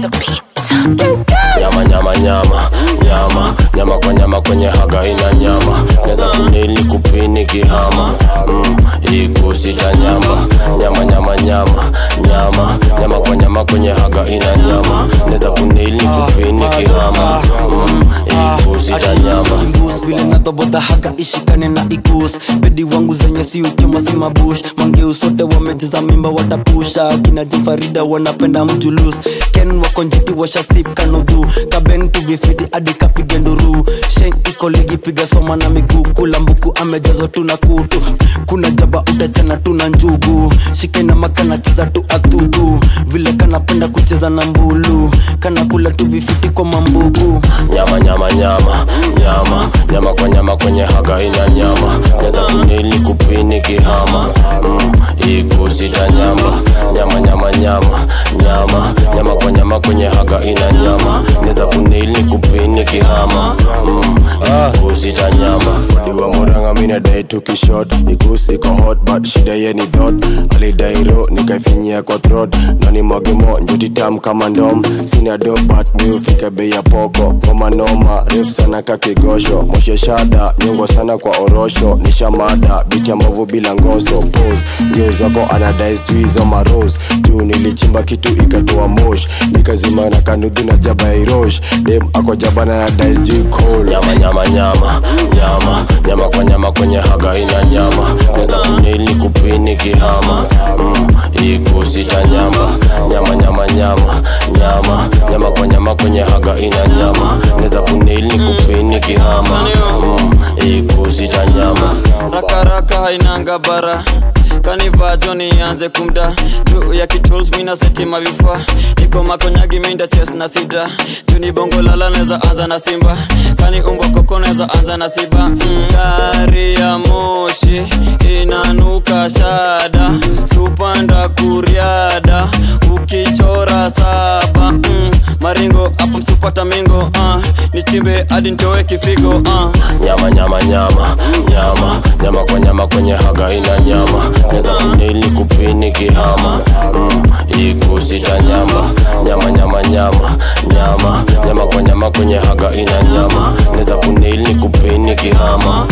on the beat. nyama nyama nyama nyama nyama kwa nyama kwenye haga ina nyama neza kunili kupini kihama mm, ikusita nyamba nyama nyama nyama nyama nyama kwa nyama kwenye haga ina nyama neza kunili kupini kihama mm, ikusita nyamba Kimbus vile nadhoboda haga ishikane na ikus bedi wangu zenye si uchoma si mabush mangeu sote wamejeza mimba watapusha kina jifarida wanapenda mjulus ken wako njiti washasip kanudhu kabeng tuvifiti hadi kapige nduru shen iko ligi piga soma na miguu kula mbuku amejazwa tuna kutu kuna jaba utachana tuna njugu shike na makana cheza tu athudu vile kanapenda kucheza na mbulu kana kula tu vifiti kwa mambugu nyama nyama nyama nyama nyama kwa nyama kwenye haga ina nyama neza kunili kupini kihama mm, ikusita nyamba nyama nyama nyama nyama nyama kwa nyama kwenye haga ina nyama neza kunili kupini kihama mm, ikusita nyamba diwa muranga mina dai tukishot ikus iko hot but shida ye ni dot alidairo nikaifinyia kwa throat nani mwagemo njuti tam kama ndom sina do but mi ufike bei ya poko ngoma noma refu sana kakigosho moshe shada nyongo sana kwa orosho nishamada bicha mbovu bila ngoso pose geus wako anadai sijui hizo maros juu nilichimba kitu ikatoa mosh nikazima na kanudhu na jaba ya irosh dem ako jabana na dai sijui cold nyama nyama nyama nyama nyama kwa nyama kwenye haga ina nyama neza kunili kupini kihama mm, ikusita nyamba nyama nyama nyama nyama nyama kwa nyama kwenye haga ina nyama neza kunili kupini kihama mm, ikusita nyama rakaraka hainanga bara kanivajo nianze kumda juu ya kituls mina setima vifaa niko makonyagi minda ches na sida juu ni bongo lala neza anza na simba kani umbwa koko neza anza na siba mm, gari ya moshi inanuka shada supanda kuriada ukichora saba mm, maringo hapo msupata mingo uh, nichimbe hadi ntoe kifigo uh. nyama nyama nyama nyama nyama kwa nyama kwenye haga ina nyama neza kunili kupini kihama mm, ikusita nyamba nyama nyama nyama nyama nyama kwa nyama kwenye haga ina nyama neza kunili kupini kihama